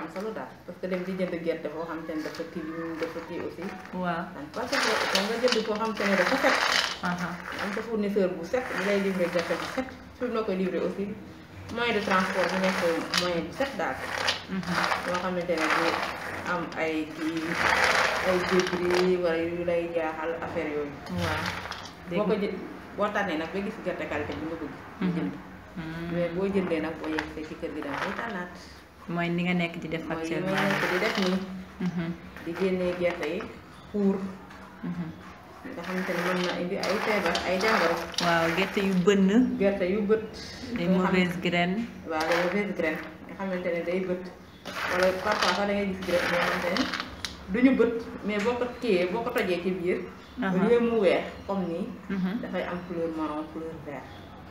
am solo daal parce que dem di jënd gerte foo xam te ne dafa tilim dafa kii aussi waaw dan parce que foo nga jënd foo xam te ne dafa set aha am sa fournisseur bu set bu lay livré gerte bu set fi mu la koy livré aussi moyen de transport bi nekk moyen bu set daal mhm. yoo xamante ne du am ay kii ay débris wala yu lay jaaxal affaire yooyu waaw boo ko jë boo tànnee nag ba gis gerte qualité bi nga bëgg nga jënd Mhm. mais boo jëndee nag boo yegsee ci kër gi danga koy tànnaat mooy ni nga nekk di def mooy li actuellement may nekk di def nii Mhm, di génnee gerte yi xuur mhm. nga xamante ne mën na indi ay feebar ay jàngoro waaw gerte yu bënn gerte yu bët des nga xam- mauvaises graines waaw les mauvaises graines nga xamante ne day bët wala parfois sax da ngay gis graine yoo xamante ne duñu bët mais boo ko téyee boo ko tojee ci biir Aha. au lieu mu weex comme nii Mhm. dafay am couleur marron couleur vert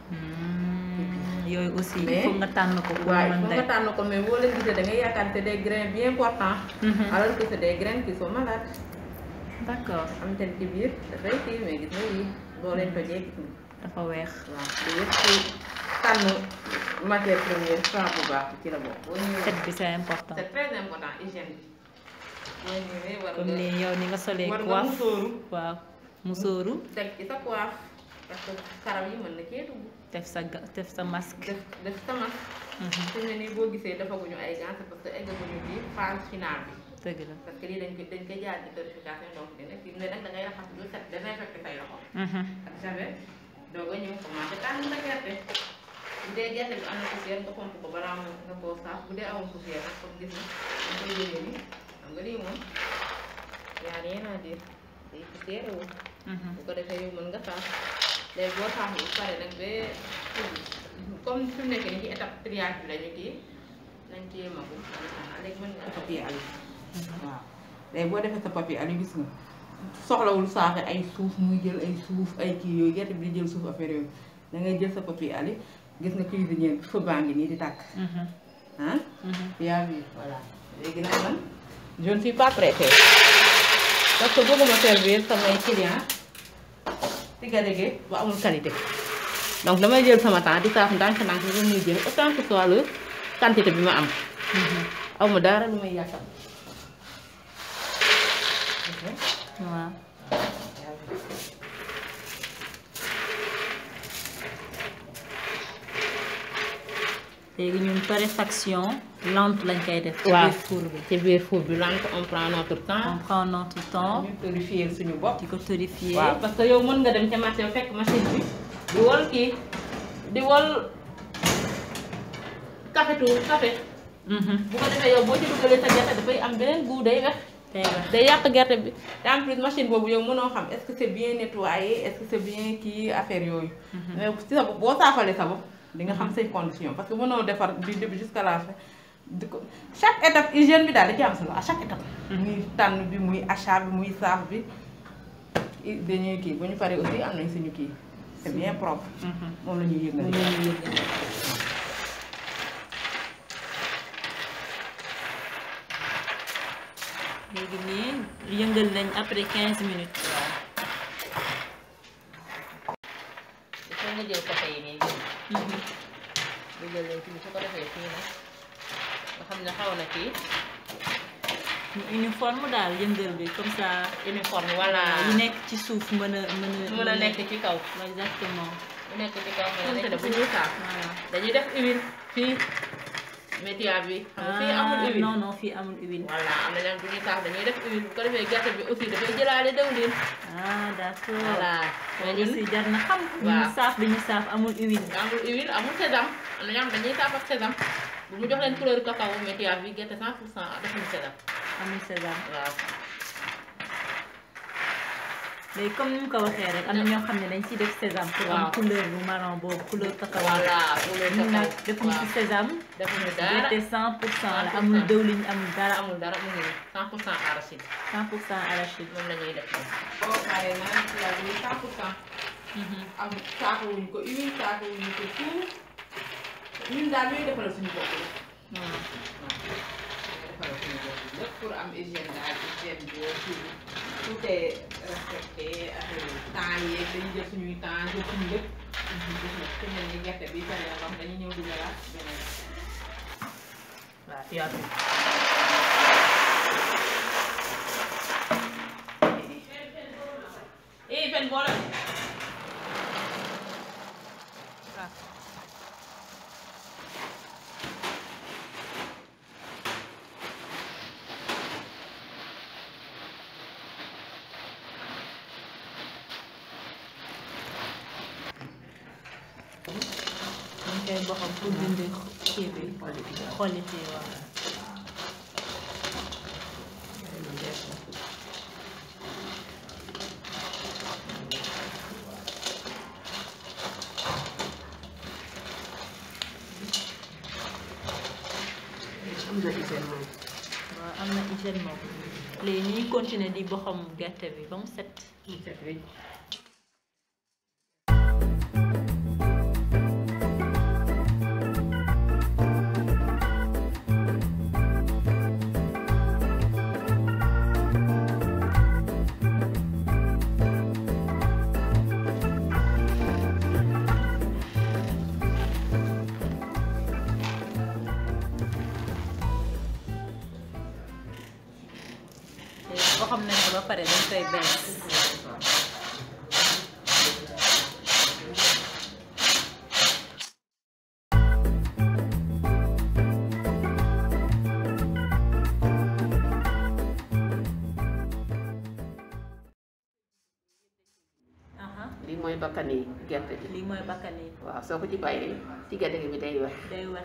Mm, yooyu aussi il Mais- faut nga tànn ko pour waaye mën foo nga day tànn ko mais boo leen gisee da ngay yaakaar ne c'est des grains bien portants Mhm. alors que c'est des graines qui sont malades d'accord xamante ne ci biir dafay kii mais gis nga yii boo leen tojee gis nga dafa weex waaw li yëpp ci tànn matière première saa bu baax bi ci la bokk boo ñëwee set bi c'est important c'est très important hygiène bi boo ñëwee war comme nga ni yow ni nga solee war nga coiffe musóoru waaw musóoru teg ci sa coiffe parce que karaw yi mën na cee dugg def sa ga- def sa masque def def sa masque Mhm, fi mu ne nii boo gisee defaguñu ay gants c'est parce que eggaguñu ci phase finale bi dëgg la parce que lii dañ koy dañ koy jaar ci purification donc dina kii mais nag da ngay raxas lu set désinfecté say loxo Mhm, ak javel doog a ñëw commencé tànn sa gerte bu dee gerte bi am na poussière nga pomp ko balaa mu nga koo saaf bu dee amul poussière rek comme gis nga da koy jëlee ni xam nga lii moom yaa rien à dire day poussière wu mhm. bu ko defee yow mën nga saaf léegi boo saaf bu pare nag ba comme fi mu nekk nii ci étape triage bi lañu kii nañ ci yemagum léegi mën nga papier ali waaw léegi boo defee sa papier ali gis nga soxlawul saafe ay suuf muy jël ay suuf ay kii yooyu gerte bi di jël suuf affaire yooyu da ngay jël sa papier ali gis nga cuisinier bi feu baa ngi nii di tàkk Mhm, ah mhm. yaa ngi voilà léegi nag man je ne suis pas pressée parce que bëgguma servir samay client ci gadege bu amul qualité donc damay jël sama temps di saaf ndànk-ndànk bi muy jël autant que soit le quantité bi ma am aw ma dara lu may yàqal waaw léegi ñun torréfaction lente lañ koy def. ci waaw biir four bi. ci biir four bi lente on prend notre on temps prend notre temps ñu purifier suñu bopp di ko torréfier. waaw parce que yow mën nga dem ca marché ba fekk machine bi di wol kii di wol café tout café Mhm. bu ko defee yow boo ci dugalee sa gerte dafay am beneen goût day wex tey ba day yàq gerte bi te en plus machine boobu yow mënoo xam est-ce que c'est bien nettoyé est-ce que c'est bien kii affaire yooyu mais si sa bopp boo saafalee sa bopp di nga xam say conditions parce que mënoo defar du début jusqu'à la fin di ko chaque étape hygiène bi daal da ci am solo à chaque étape muy tànn bi muy achat bi muy saaf bi i- dañuy kii bu ñu paree aussi am nañ suñu kii c'est bien propre Mhm. moom la ñuy yëngal Moom la ñuy yëngal. léegi nii yëngal nañ après 15 minutes. il faut nga jël café yi nii jël nga jël leen fii su ko defee fii nag nga xam ne xaw na kii ñu uniforme daal yëngal bi comme ça. uniforme voilà yi nekk ci suuf mën a mën a. mën a nekk ci kaw exactement. bu nekk ci kaw mën a Comme nekk ça, bu ñuy saaf voilà. dañuy def huile fii métia bi xam nga fii amul Ah, huile non non fii amul huile. voilà am na ñoom bu ñuy saaf dañuy def huile bu ko defee gerte bi aussi dafay jëlaale dawlin ah d'accord. voilà mais ñun aussi jar na xam. waaw. ñu saaf bi ñu saaf amul huile. amul huile amul sésame am na ñoo xam dañuy saaf ak sésame bu mu jox leen couleur cacao métia bi gerte 100 pour cent defuñu sésame amul sésame. waaw léegi comme ni mu ko waxee rek am na ñoo xam ne dañ ciy def sésame. pour am Waaw. couleur bu marron boobu couleur cacao. voilà couleur ñun nag cacao defuñu ci waaw sésame. defuñu dara gerte 100 pour cent la 100%. amul dëwlin amul dara. amul dara mu ngi nii 100 pour cent arachide 100 pour cent arachide. moom la ñuy def boo paree naan ci yàlla bi 100 pour cent am saakowuñu ko huile saakowuñu ko tout ñun daal ñooy defaral suñu bopp la waaw. waaw ñooy defaral suñu bopp lépp pour am hygiène daal hygiène bi tout tout est respecté affaire yi temps yeeg dañuy jël suñuy temps jël suñu lépp gis nga fi mel ni gerte bi pare ndox dañuy ñëw dugalaat beneen waaw tu as tout. eh fen boole. ah. dañ koy boxam pour dindi kii bi xollit yi waaw am na hygiène moom. waaw am na hygiène moom léegi ñuy continuer di boxam gerte bi ba mu set mu set wecc. léegi boxam nañ ko ba pare dañ koy bees aha lii mooy bakkani gerte bi. lii mooy bakkan yi waaw soo ko ci bàyyee ci gerte gi bi day wex. day wex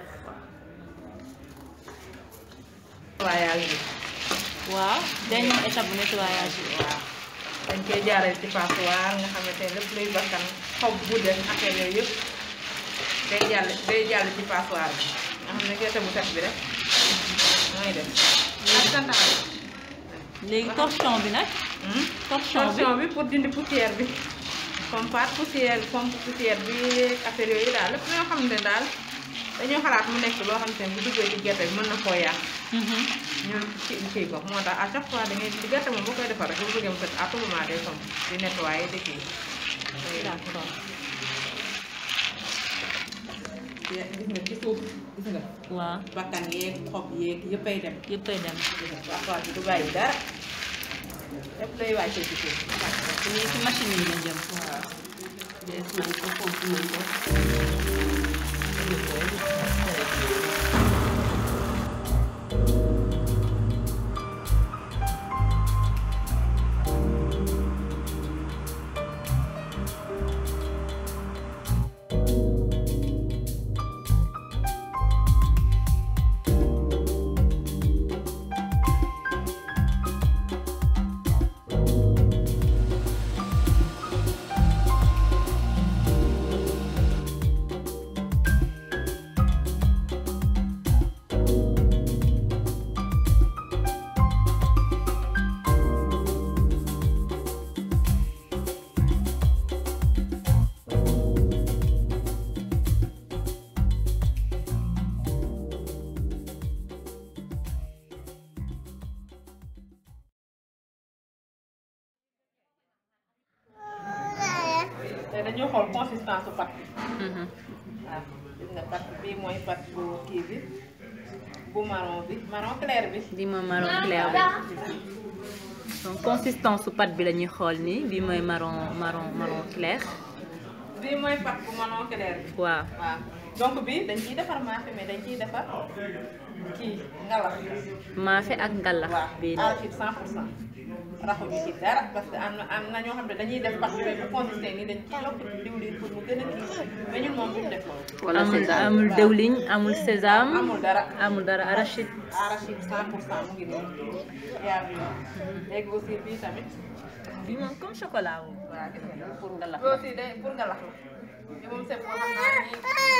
nettoyage bi. waaw dernière étape bu nettoyage bi waaw dañ koy jaaree ci passoire nga xamante ne lépp luy bakkan xob bu des affaire yooyu yëpp day jàll day jàll ci passoire bi nga xam ne gerte bu set bi rek mooy def. ak santaan. léegi torchon bi nag torchon bi torchon bi pour dindi poussière bi comme pat poussière comme poussière bi affaire yooyu daal lépp loo xam ne daal dañoo xalaat mu nekk loo xam ne bu duggee ci gerte bi mën na koo yàq Mhm. ñun ci kii ko moo tax à chaque fois da ngay di gerte moom boo koy defar rek bu bëggee mu set à tout moment day somb di nettoyer di kii d'accord gis nga ci suuf gis nga waaw bakkan yeeg xob yeeg yëppay dem yëppay dem waaw bi du bàyyi dara lépp lay wàccee ci suuf lii ci machine yi la jëm waaw bees nañ ko pomp nañ ko. te dañoo xool consistance su pat bi Mhm. waaw gis nga pat bii mooy pat bu kii bi bu marron bi marron clair bi bii mooy marron clair bi donc consistance su pâte bi la ñuy xool nii bii mooy marron marron marron clair bii mooy pat bu marron clair bi waaw waaw donc bii dañ ciy defar maafe mais dañ ciy defar kii ngalax maafe ak ngalax waaw bii arachide 100 pour cent raxuñu ci dara parce que am na am na ñoo xam ne dañuy def pat bi bu consisté nii dañ ciy yokk diwlin pour mu gën a kii mais ñun moom duñ def loolu wala amul sésame. amul dëwliñ amul sésame amul dara amul dara arachide arachide 100 pour cent mu ngi nii yaa ngi léegi aussi bii tamit bii moom comme chocolat wu waaw gis nga pour ngalax bi aussi day pour ngalax la bi moom c'est pour xam naa ñi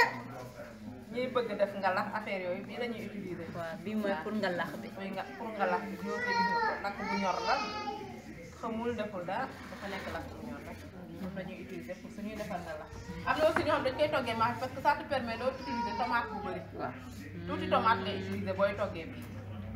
ñiy bëgg def ngalax affaire yooyu bii la ñuy utiliser waaw bii mooy pour ngalax bi mooy nga pour ngalax bi yoo koy gis nga ko lakk bu ñor la xamul deful dara dafa nekk lakk bu ñor rek moom la ñuy utiliser pour suñuy defar ngalax am na aussi ñoo xam dañ koy toggee maafe parce que ça te permet doo utiliser tomate bu bëri waaw. tuuti tomate ngay utiliser booy toggee bi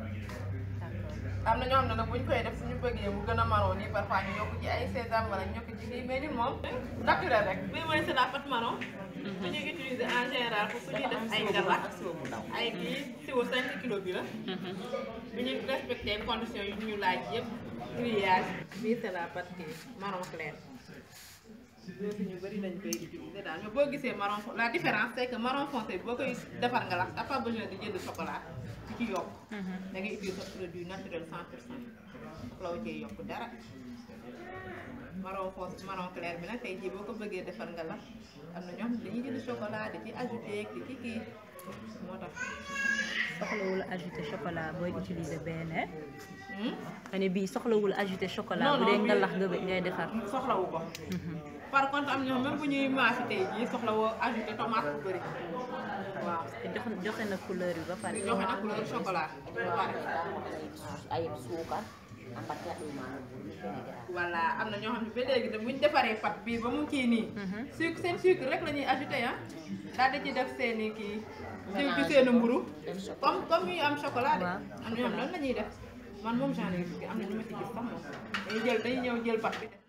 am na ñoo xam ne nag buñ koy def suñu bëggee bu gën a marron nii parfois ñu yokk ci ay sésame wala ñu yokk ci lii mais ñun moom naturel rek bii mooy c'est la pâte marron dañuy utiliser en général pour su ñuy def ay ngabax ay kii siwo 5 kilos bi la bi ñu respecté conditions yi ñu laaj yëpp grillage bii c'est la pâte kii marron clair loolu si ñu bëri dañ koy utiliser daal mais boo gisee marron fo- la différence c'est que marron foncé bi boo koy defar nga lax t'as pas besoin de jënd chocolat ci ci yokk da ngay utiliser produit naturel 100 pour cent soxla wu cee yokk dara marron foncé marron clair bi nag tey jii boo ko bëggee defar nga lax am na ñoom dañuy jënd chocolat di ci ajouté di ci kii moo tax soxlawul ajouter chocolat booy utiliser BNR Hmm? ma ne bii soxlawul ajouter chocolat Non, bu dee non, nga bii- lax nga ngay defar soxlawu ko par contre am na ñoom même bu ñuy maasi tey jii soxla woo ajouté tomate bu bëri waaw te jox joxe na couleur yi ba pare di joxe nag couleur chocolat ba pare ay suukar ambatia ɗumano vinaigrette voilà am na ñoo xam ne ba léegi de bu ñu defaree pat bii ba mu kii nii sucre seen sucre rek la ñuy ajouté ah daal di ci def seen i kii diw ci seen mburu comme comme yu am chocolat de Waaw. am na ñoom loolu la ñuy def man moom genre yi am na ñu ma ci gis sax moom dañuy jël dañuy ñëw jël pat bi